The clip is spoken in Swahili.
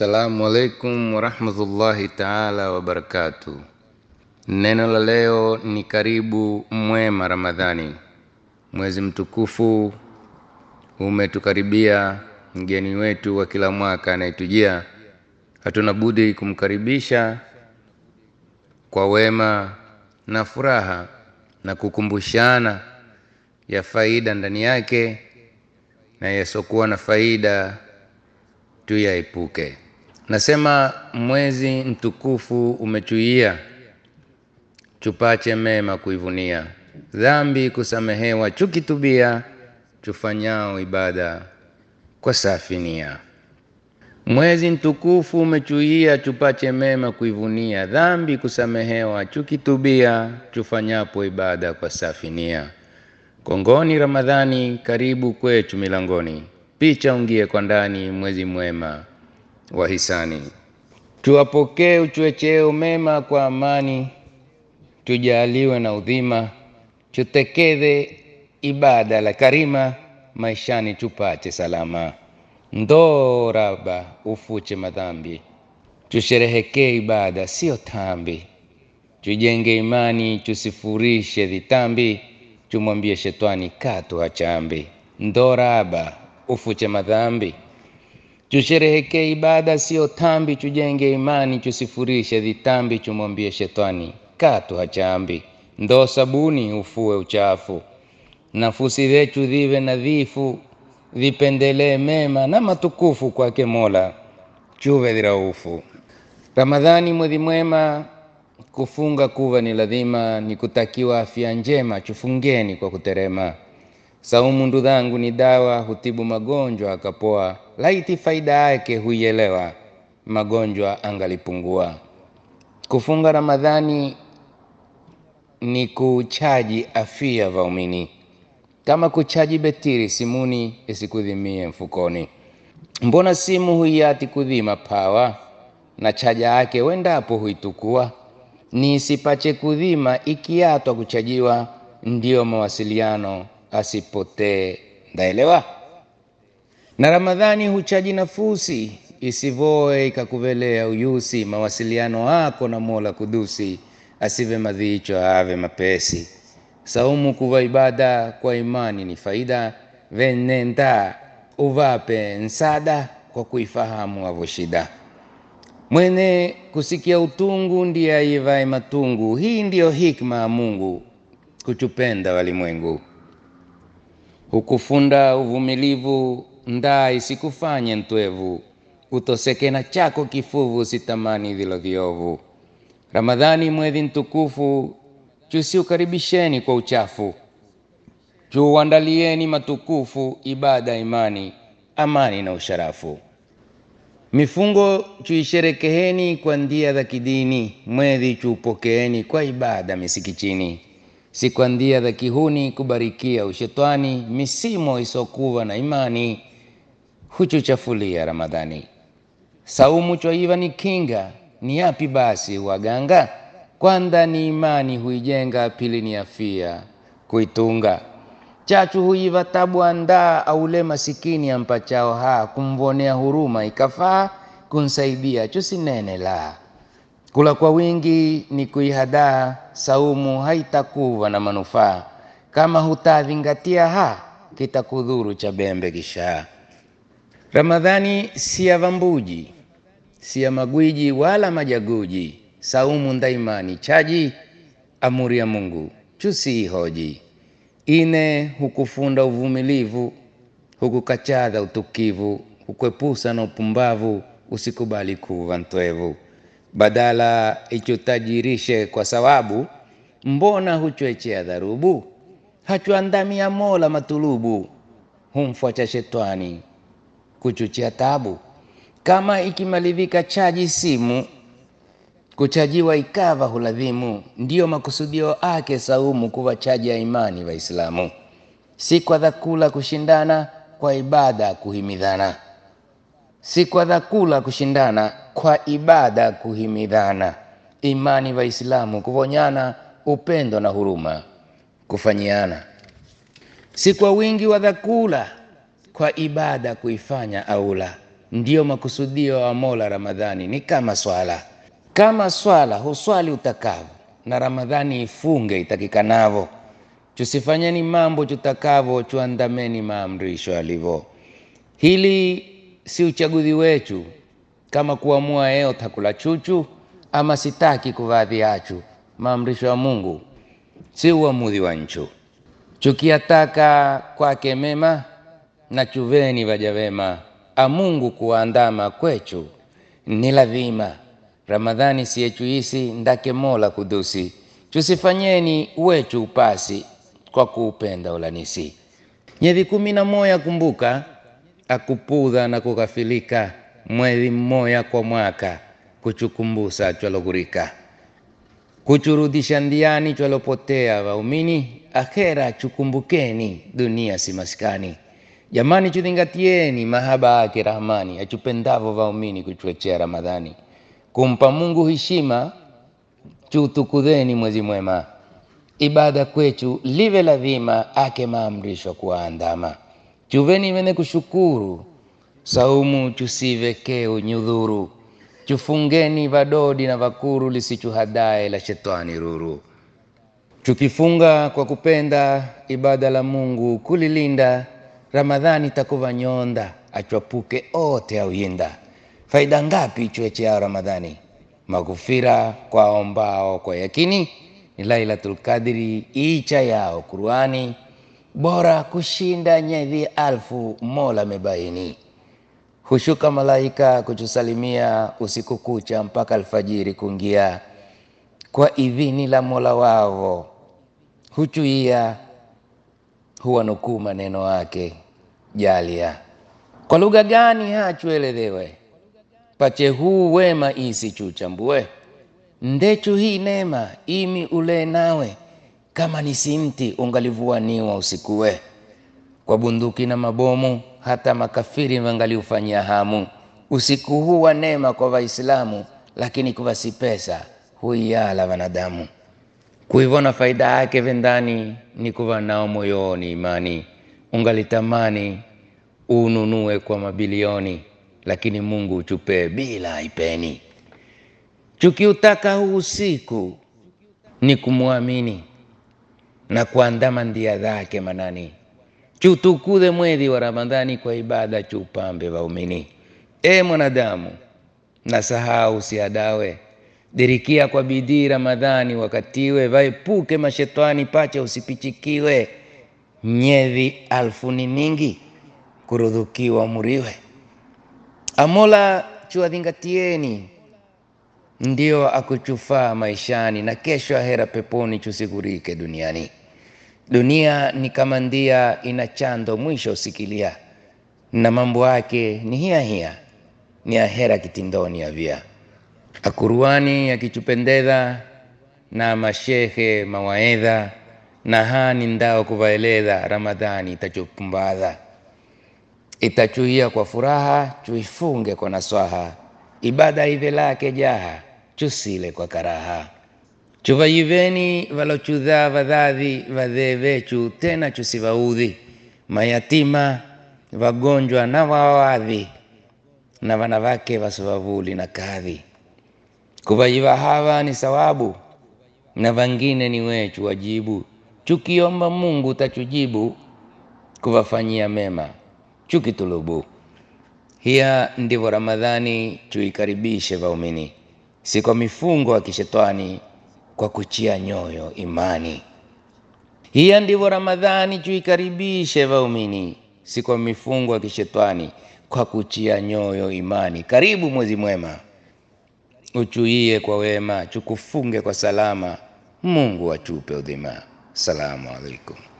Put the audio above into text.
Assalamu alaikum warahmatullahi taala wabarakatuh. Neno la leo ni karibu mwema Ramadhani. Mwezi mtukufu umetukaribia, mgeni wetu wa kila mwaka anayetujia, hatuna budi kumkaribisha kwa wema na furaha na kukumbushana ya faida ndani yake na yasiokuwa na faida tuyaepuke. Nasema mwezi mtukufu umechuia, chupache mema kuivunia, dhambi kusamehewa, chukitubia, tufanyao ibada kwa safi nia. Mwezi mtukufu umechuia, chupache mema kuivunia, dhambi kusamehewa, chukitubia, tufanyapo ibada kwa safi nia. Kongoni Ramadhani, karibu kwetu milangoni, picha ungie kwa ndani, mwezi mwema wa hisani. Tuwapokee uchwecheo mema kwa amani, tujaliwe na udhima, tutekeze ibada la karima, maishani tupate salama. Ndoo Raba ufuche madhambi, tusherehekee ibada sio tambi, tujenge imani, tusifurishe dhitambi, tumwambie shetani katu hachambi. Ndoo Raba ufuche madhambi tusherehekee ibada sio tambi, tujenge imani, tusifurishe dhitambi, tumwambie shetani katu hachambi. Ndoo sabuni ufue uchafu, nafusi zetu dhive nadhifu, vipendelee mema na matukufu kwake Mola, chuve dhiraufu. Ramadhani mwezi mwema, kufunga kuva ni lazima, ni kutakiwa afya njema, chufungeni kwa kuterema. Saumu ndu dhangu ni dawa, hutibu magonjwa akapoa, laiti faida yake huielewa, magonjwa angalipungua. Kufunga Ramadhani ni kuchaji afia vaumini, kama kuchaji betiri simuni isikudhimie mfukoni. Mbona simu huiati kudhima pawa, na chaja yake wendapo huitukua, ni isipache kudhima ikiatwa kuchajiwa, ndiyo mawasiliano asipotee. Ndaelewa na Ramadhani huchaji nafusi isivoe ikakuvelea uyusi, mawasiliano yako na Mola Kudusi, asive madhicho ave mapesi. Saumu kuva ibada kwa imani ni faida, venenda uvape nsada kwa kuifahamu avo shida. Mwene kusikia utungu ndiye aivae matungu, hii ndiyo hikma ya Mungu kuchupenda walimwengu hukufunda uvumilivu ndaa isikufanye ntwevu, utoseke na chako kifuvu, sitamani vilo viovu. Ramadhani mwezi mtukufu, chusiukaribisheni kwa uchafu, chuuandalieni matukufu, ibada, imani, amani na usharafu. Mifungo chuisherekeheni kwa ndia za kidini, mwezi chuupokeeni kwa ibada misikitini si kwa ndia za kihuni kubarikia ushetwani, misimo isokuwa na imani huchuchafulia Ramadhani. Saumu chwaiva ni kinga, ni yapi basi waganga? Kwanza ni imani huijenga, pili ni afia kuitunga. Chachu huiva tabu andaa, aule masikini ampachao ha, kumvonea huruma ikafaa, kunsaidia chusinene la Kula kwa wingi ni kuihadaa, saumu haitakuwa na manufaa kama hutazingatia ha, kitakudhuru cha bembe kishaa. Ramadhani si ya vambuji, si ya magwiji wala majaguji, saumu ndaimani chaji, amuri ya Mungu chusiihoji. Ine hukufunda uvumilivu, hukukachadha utukivu, hukwepusa na upumbavu, usikubali kuva ntwevu badala ichutajirishe kwa sawabu, mbona huchwechea dharubu? Hachuandamia Mola matulubu, humfuacha shetani kuchuchia tabu. Kama ikimalivika chaji simu, kuchajiwa ikava huladhimu, ndiyo makusudio ake saumu kuwa chaji ya imani Waislamu, si kwa dhakula kushindana, kwa ibada kuhimidhana si kwa dhakula kushindana, kwa ibada kuhimidhana. Imani Waislamu kuvonyana, upendo na huruma kufanyiana, si kwa wingi wa dhakula, kwa ibada kuifanya aula. ndiyo makusudio ya Mola. Ramadhani ni kama swala, kama swala huswali utakavyo, na Ramadhani ifunge itakikanavyo. Tusifanyeni mambo tutakavyo, tuandameni maamrisho yalivyo. Hili si uchaguzi wetu, kama kuamua yeo takula chuchu ama sitaki kuvaa viachu. Maamrisho ya Mungu si uamuzi wa nchu. Chukiyataka kwake mema na chuveni vaja vema, a Mungu kuwaandama kwechu ni lazima. Ramadhani siyechuisi ndake Mola kudusi, chusifanyeni wechu upasi kwa kuupenda ulanisi. Nyezi kumi na moya kumbuka, akupudha na kughafilika, mwezi mmoya kwa mwaka kuchukumbusa chwalogurika kuchurudisha ndiani chwalopotea waumini, akhera chukumbukeni, dunia si maskani. Jamani, chudhingatieni mahaba yake Rahmani, achupendavo waumini kuchwechea Ramadhani. Kumpa Mungu heshima, chuutukudheni mwezi mwema, ibada kwechu live lazima, ake maamrisho kuwaandama. Chuveni wene kushukuru, saumu chusivekee unyudhuru chufungeni vadodi na vakuru lisichuhadae la shetani ruru. Chukifunga kwa kupenda ibada la Mungu kulilinda, Ramadhani takuva nyonda achwapuke ote auyinda. Faida ngapi chwechea Ramadhani? Maghufira kwa ombao kwa yakini, ni Lailatul Qadri icha yao Qurani, bora kushinda nyezi alfu Mola mebaini hushuka malaika kutusalimia usiku kucha mpaka alfajiri kungia, kwa idhini la Mola wao huchuia huwanukuu maneno wake jalia. Kwa lugha gani hachuelezewe, pache huu wema isi chuchambue, ndechu hii nema imi ule nawe, kama ni simti ungalivuaniwa usikuwe, kwa bunduki na mabomu hata makafiri wangaliufanyia hamu. Usiku huu wa neema kwa Waislamu, lakini kuva si pesa huiyala wanadamu. Kuivona faida yake vendani ni kuva nao moyoni imani, ungalitamani ununue kwa mabilioni, lakini Mungu uchupee bila ipeni. Chukiutaka huu usiku ni kumwamini na kuandama ndia zake manani chutukudhe mwezi wa Ramadhani kwa ibada chupambe waumini. E mwanadamu, na sahau usiadawe, dirikia kwa bidii Ramadhani wakatiwe, vaepuke mashetani pache usipichikiwe. Nyezi alfu ni mingi, kurudhukiwa muriwe. Amola chuwadhingatieni, ndio akuchufaa maishani, na kesho ahera peponi chusigurike duniani. Dunia ni kama ndia ina chando mwisho usikilia, na mambo yake ni hiya hiya, ni ahera kitindoni avia. Akuruani yakichupendeza na mashehe mawaedha, na hani ndao kuvaeleza, Ramadhani itachupumbaza itachuia kwa furaha, chuifunge kwa naswaha, ibada ive lake jaha, chusile kwa karaha chuvayiveni valochudha vadhadhi vadhee vechu tena chusivaudhi mayatima vagonjwa na wawadhi na vanavake vasivavuli na kadhi kuvayiva hawa ni sawabu na vangine ni wechu wajibu chukiomba Mungu tachujibu kuvafanyia mema chukitulubu hiya ndivyo Ramadhani chuikaribishe vaumini si kwa mifungo ya kishetani kwa kuchia nyoyo imani. Hiya ndivyo Ramadhani chuikaribishe vaumini, si kwa mifungo ya kishetani, kwa kuchia nyoyo imani. Karibu mwezi mwema, uchuie kwa wema, chukufunge kwa salama. Mungu achupe udhima. Salamu alaikum.